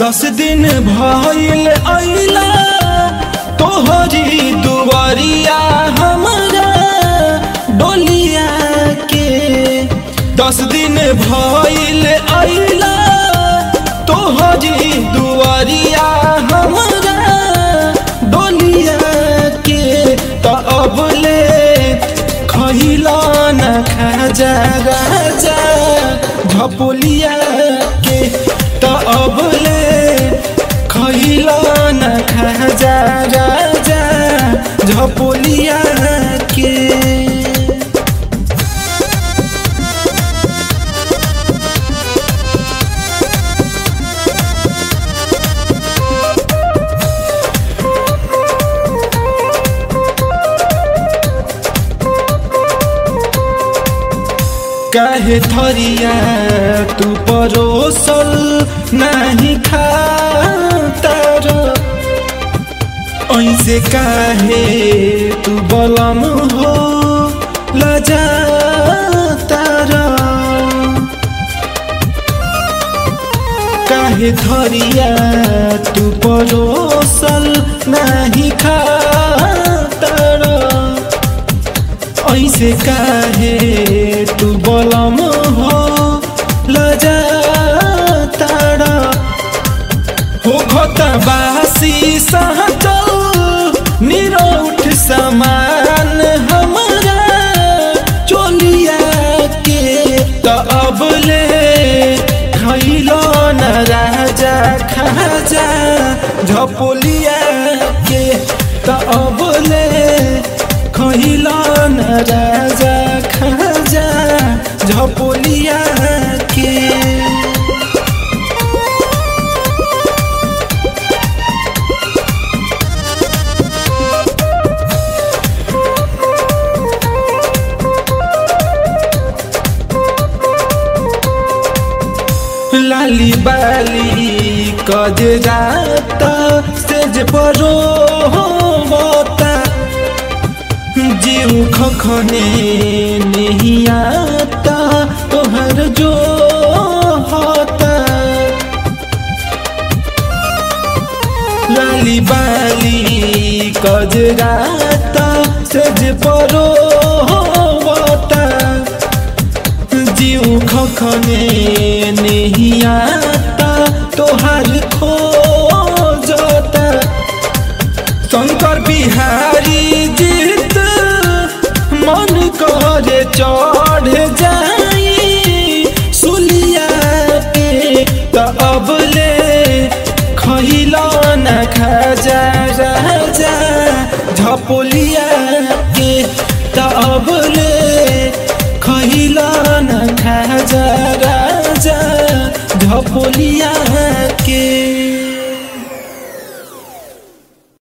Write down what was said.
दस दिन भइल अइला तोहरी दुआरिया हमरा डोलिया के दस दिन भइल अइला तोहरी दुआरिया हमरा डोलिया के त अब ले खइला न खाजा राजा झपोलिया के त अब ले खइला न खाजा राजा झपोलिया के काहे थरिया तू परोसल नाही खातर ऐसे काहे तू बलम हो लजातर काहे थरिया तू परोसल नाही खातर ऐसे काहे तू बलम हो लजा तारा हो घत बासी सहजल निरौठ समान हमरा चोलिया के त अब ले खैलो न राजा खाजा झपोलिया के त अब ले खैलो न राजा खाजा झपोलिया के लाली बाली कजरात सेज परो होता जीव खखने नहीं आता तोहर जो होता लाली बाली कजरात सेज परो होता जीव खखने नहीं आता तोहार खो जाता शंकर बिहारी जीत मन करे चढ़ जाई सुलिया के त अब ले खैला न खाजा राजा झपोलिया के त अब ले खैला न खाजा राजा झपोलिया के